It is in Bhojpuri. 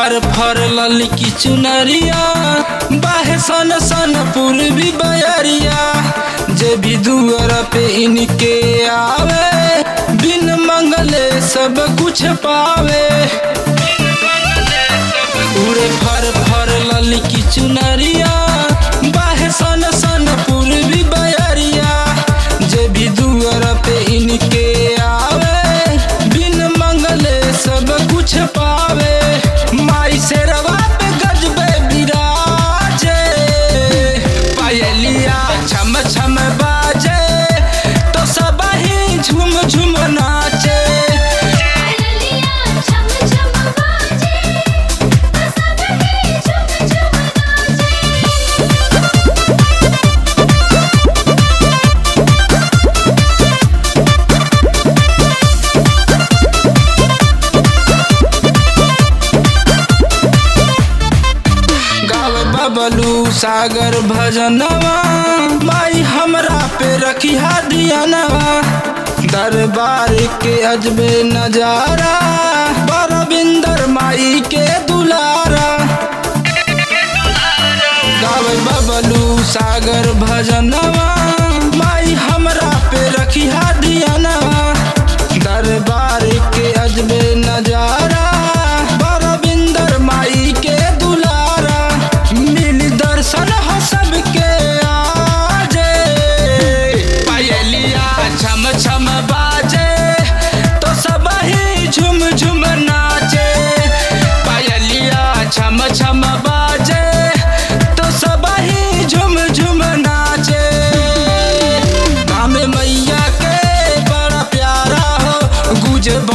फर फर ललकी चुनरिया बाहे सन सन पूर्वी बयरिया जे भी दुअर पे इनके आवे बिन मंगले सब कुछ पावे उड़े फर फर ललकी चुनरिया बाहे सन सन पूर्वी बयरिया जे भी दुअर पे इनके आवे बिन मंगले सब कुछ पावे माई से रवा पे गजबे बिराजे पायलिया छम छम बाजे तो सब ही झूम झूम नाचे पायलिया छम छम बाजे तो सब ही झूम झूम नाचे गाव बबलू सागर भजनवा माई हमरा पे रखी दियनवा दरबार के अजबे नजारा बरबिंदर माई के दुलारा गाव बबलू सागर भजनवा माई हमरा पे रखी दियनवा दरबार के अजबे नजारा बरबिंदर माई के दुलारा मिल दर्शन हो सबके आजे पायलिया छम छम बाजे तो सब ही झुम झुम नाचे पायलिया छम छम बाजे तो सब ही झुम झुम नाचे नाम मैया के बड़ा प्यारा हो गुज